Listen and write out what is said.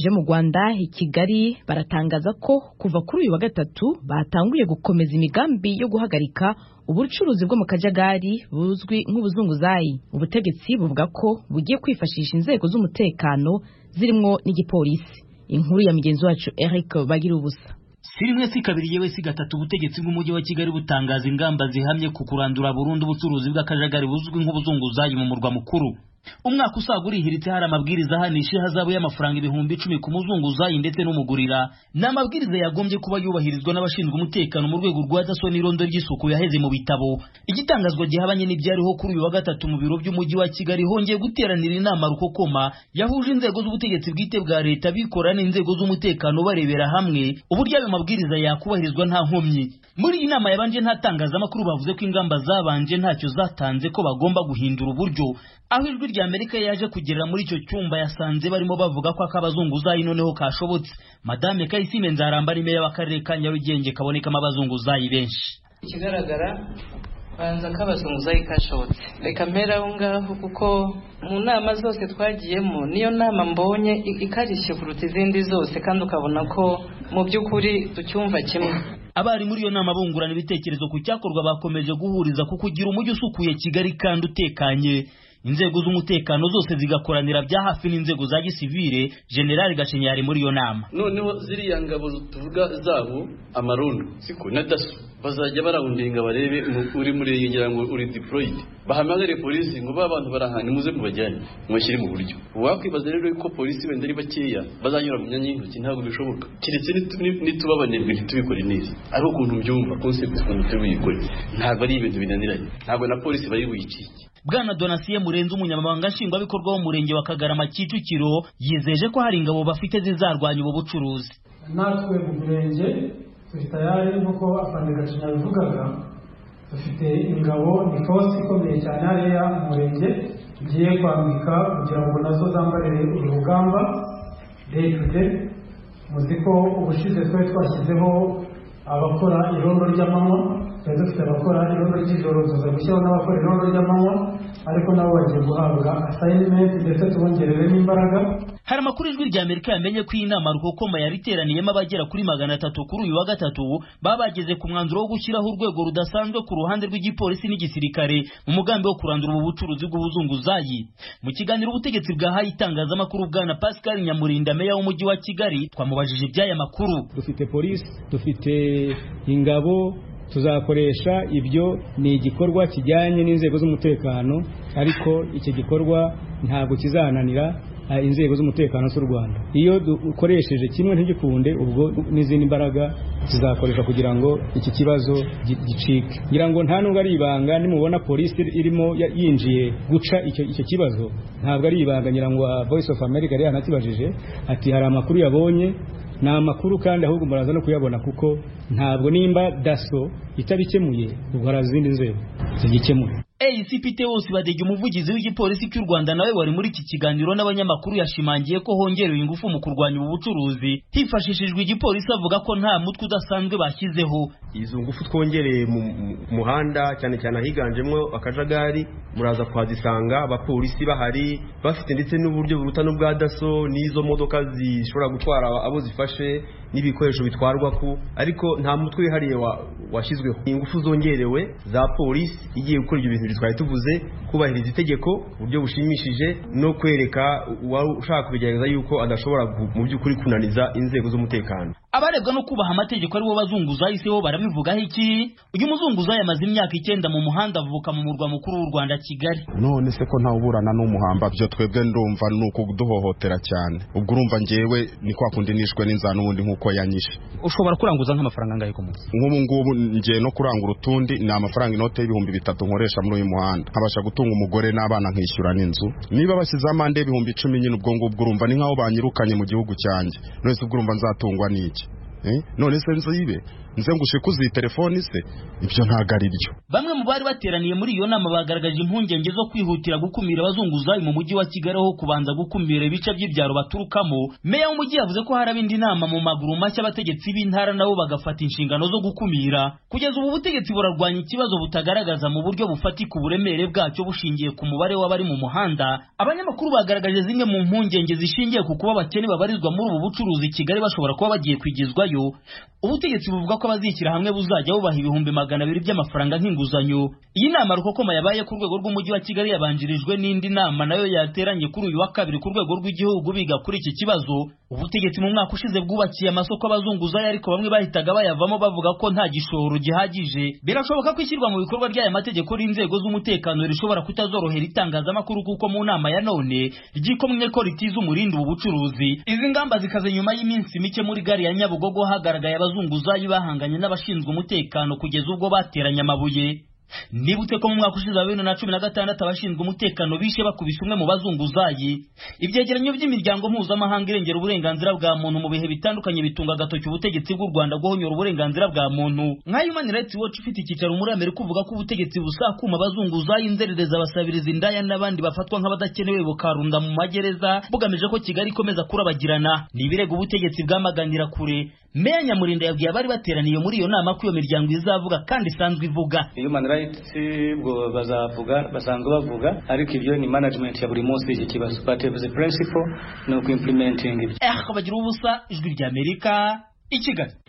je mu rwanda i kigali baratangaza ko kuva kuri uyu wa gatatu batanguye gukomeza imigambi yo guhagarika ubucuruzi bwo mu kajagari buzwi nk'ubuzunguzayi ubutegetsi buvuga ko bugiye kwifashisha inzego z'umutekano zirimo n'igipolisi inkuru ya mugenzi wacu eric bagira ubusa si rimwe si kabiri yewe si gatatu ubutegetsi bw'umujyi wa kigali butangaza ingamba zihamye ku kurandura burundu ubucuruzi bw'akajagari buzwi nk'ubuzunguzayi mu murwa mukuru umwaka usaga urihiritse hari amabwiriza ahanisha ihazabu y'amafaranga ibihumbi icumi ku muzunguzayi ndetse n'umugurira ni amabwiriza yagombye kuba yubahirizwa n'abashinzwe umutekano mu rwego rwa daso n'irondo ry'isuku yaheze mu bitabo igitangazwa gihabanye n'ibyariho kuri uyu wa gatatu mu biro by'umujyi wa kigali hongeye guteranira inama rukokoma yahuje inzego z'ubutegetsi bwite bwa leta bikorana n'inzego z'umutekano barebera hamwe uburyo ayo mabwiriza yakubahirizwa nta nkomyi muri iyi nama yabanje nta tangazamakuru bavuze ko ingamba zabanje ntacyo zatanze ko bagomba guhindura uburyo aho ijwi rya amerika yaje kugerera muri icyo cyumba yasanze barimo bavuga ko akabazunguzayi noneho kashobotse madame kayisime nzaramba ni meya w'akarere ka nyarugenge kabonekamo abazunguzayi benshi ikigaragara banza ko abazunguzayi kashobotse reka mpera aho ngaho kuko mu nama zose twagiyemo niyo nama mbonye ikarishye kuruta izindi zose kandi ukabona ko mu by'ukuri ducyumva kimwe abari muri iyo nama bungurana ibitekerezo ku cyakorwa bakomeje guhuriza ku kugira umujyi usukuye kigali kandi utekanye inzego z'umutekano zose zigakoranira bya hafi n'inzego za gisivire generali gashinyari muri iyo nama noneho ziriya ngabo tuvuga zabo amarundo siko na daso bazajya barahundinga barebe uri muri iyi ngira ngo uri diporoyidi bahamagare polisi ngo ba bantu bari ahantu muze mubajyane mubashyire mu buryo wakwibaza rero ko polisi wenda ari bakeya bazanyura mu myanya y'intoki ntabwo bishoboka keretse nitubabanirwe ntitubikore neza ari ukuntu mbyumva konsepti ukuntu turi buyikore ntabwo ari ibintu binaniranye ntabwo na polisi bari buyikike bwana donasiye murenze umunyamabanga nshingwabikorwa w'umurenge wa kagarama kicukiro yizeje ko hari ingabo bafite zizarwanya ubu bucuruzi natwe mu murenge turi tayari nk'uko afande gacinya bivugaga dufite ingabo ni force ikomeye cyane hariya mu murenge tugiye kwambika kugira ngo nazo zambarire uru rugamba day to day muzi ko ubushize twari twashyizeho abakora irondo ry'amanywa twari dufite abakora irondo ry'ijoro tuza gushyiraho n'abakora irondo ry'amanywa ariko nabo bagiye guhabwa asayinimenti ndetse tubongerere n'imbaraga hari amakuru ijwi rya amerika yamenye ko iyi nama rukokoma yari iteraniyemo abagera kuri magana atatu kuri uyu wa gatatu baba bageze ku mwanzuro wo gushyiraho urwego rudasanzwe ku ruhande rw'igipolisi n'igisirikare mu mugambi wo kurandura ubu bucuruzi bw'ubuzunguzayi mu kiganiro ubutegetsi bwahaye itangazamakuru bwana pascal nyamurinda meya w'umujyi wa kigali twamubajije iby'aya makuru dufite polisi dufite ingabo tuzakoresha ibyo ni igikorwa kijyanye n'inzego z'umutekano ariko icyo gikorwa ntabwo kizananira inzego z'umutekano z'u rwanda iyo dukoresheje kimwe ntigikunde ubwo n'izindi mbaraga zizakoreshwa kugira ngo iki kibazo gicike ngira ngo nta nubwo ari ibanga nimubona polisi irimo yinjiye guca icyo kibazo ntabwo ari ibanga ngira ngo voice of america yari yanakibajije ati hari amakuru yabonye ni amakuru kandi ahubwo muraza no kuyabona kuko ntabwo nimba daso itabikemuye ubwo hari izindi nzego zigikemura ACPT wose badege umuvugizi w'igipolisi cy'u Rwanda nawe wari muri iki kiganiro n'abanyamakuru yashimangiye ko hongerewe ingufu mu kurwanya ubu bucuruzi hifashishijwe igipolisi avuga ko nta mutwe udasanzwe bashyizeho izo ngufu twongereye mu muhanda cyane cyane ahiganjemo akajagari muraza kuhazisanga abapolisi bahari bafite ndetse n'uburyo buruta n'ubwa daso n'izo modoka zishobora gutwara abo zifashe n'ibikoresho bitwarwa ku ariko nta mutwe wihariye washyizweho ingufu zongerewe za polisi igiye gukora ibyo bintu twari tuvuze kubahiriza itegeko uburyo bushimishije no kwereka uwari ushaka kubigerageza yuko adashobora mu by'ukuri kunaniza inzego z'umutekano abarebwa no kubaha amategeko aribo bazunguzayi se bo barabivugaho iki uyu muzunguzayi amaze imyaka icyenda mu muhanda avuka mu murwa mukuru w'u rwanda kigali none se ko ntawuburana n'umuhamba byo twebwe ndumva ni ukuduhohotera cyane ubwo urumva ngewe ni kwa kundi nishwe n'inzara n'ubundi nk'uko yanyishe ushobora kuranguza nk'amafaranga angahe ku munsi nk'ubu ngubu ngiye no kurangura utundi ni amafaranga inote y'ibihumbi bitatu nkoresha muri uyu muhanda nkabasha gutunga umugore n'abana nkishyura n'inzu niba bashyizeho amande y'ibihumbi icumi nyine ubwo ngubwo urumva ni nk'aho banyirukanye mu gihugu cyanjye none se ubwo urumva nzatungwa n'iki eh, none se nzibe nze ngushikuze iyi telefoni se ibyo ntabwo ari byo bamwe mu bari bateraniye muri iyo nama bagaragaje impungenge zo kwihutira gukumira abazunguzayi mu mujyi wa kigali aho kubanza gukumira ibice by'ibyaro baturukamo meya w'umujyi yavuze ko haraba indi nama mu maguru mashya abategetsi b'intara nabo bagafata inshingano zo gukumira kugeza ubu butegetsi burarwanya ikibazo butagaragaza mu buryo bufatika uburemere bwacyo bushingiye ku mubare w'abari mu muhanda abanyamakuru bagaragaje zimwe mu mpungenge zishingiye ku kuba abakene babarizwa muri ubu bucuruzi i kigali bashobora kuba bagiye kwigizwayo ubutegetsi buvuga ko abazishyira hamwe buzajya bubaha ibihumbi magana abiri by'amafaranga nk'inguzanyo iyi nama rukokoma yabaye ku rwego rw'umujyi wa kigali yabanjirijwe n'indi nama nayo yateranye kuri uyu wa kabiri ku rwego rw'igihugu biga kuri iki kibazo ubutegetsi mu mwaka ushize bwubakiye amasoko abazunguzayo ariko bamwe bahitaga bayavamo bavuga ko nta gishoro gihagije birashoboka ko ishyirwa mu bikorwa ry'aya mategeko n'inzego z'umutekano rishobora kutazorohera itangazamakuru kuko mu nama ya none ryikomwe ko ritiza umurindi ubu bucuruzi izi ngamba zikaze nyuma y'iminsi mike muri gari ya nyabugogo hagaragaye abazunguzayi bahanganye n'abashinzwe umutekano kugeza ubwo bateranye amabuye nibutse ko mu mwaka ushize wa bibiri na cumi na gatandatu abashinzwe umutekano bishe bakubise umwe mu bazunguzayi ibyegeranyo by'imiryango mpuzamahanga irengera uburenganzira bwa muntu mu bihe bitandukanye bitunga agatoki ubutegetsi bw'u rwanda guhonyora uburenganzira bwa muntu nka human rights watch ifite icyicaro muri amerika uvuga ko ubutegetsi busakuma abazunguzayi inzererezi abasabirizi indaya n'abandi bafatwa nk'abadakenewe bukarunda mu magereza bugamije ko kigali ikomeza kurabagirana ni ibirego ubutegetsi bwamaganira kure meya nyamurinda yabwiye abari bateraniye muri iyo nama ko iyo miryango izavuga kandi isanzwe ivuga human rights ubwo bazavuga basanzwe bavuga ariko ibyo ni management ya buri munsi iki kibazo but the principle ni uku implementing eh bagira ubusa ijwi ry'amerika i kigali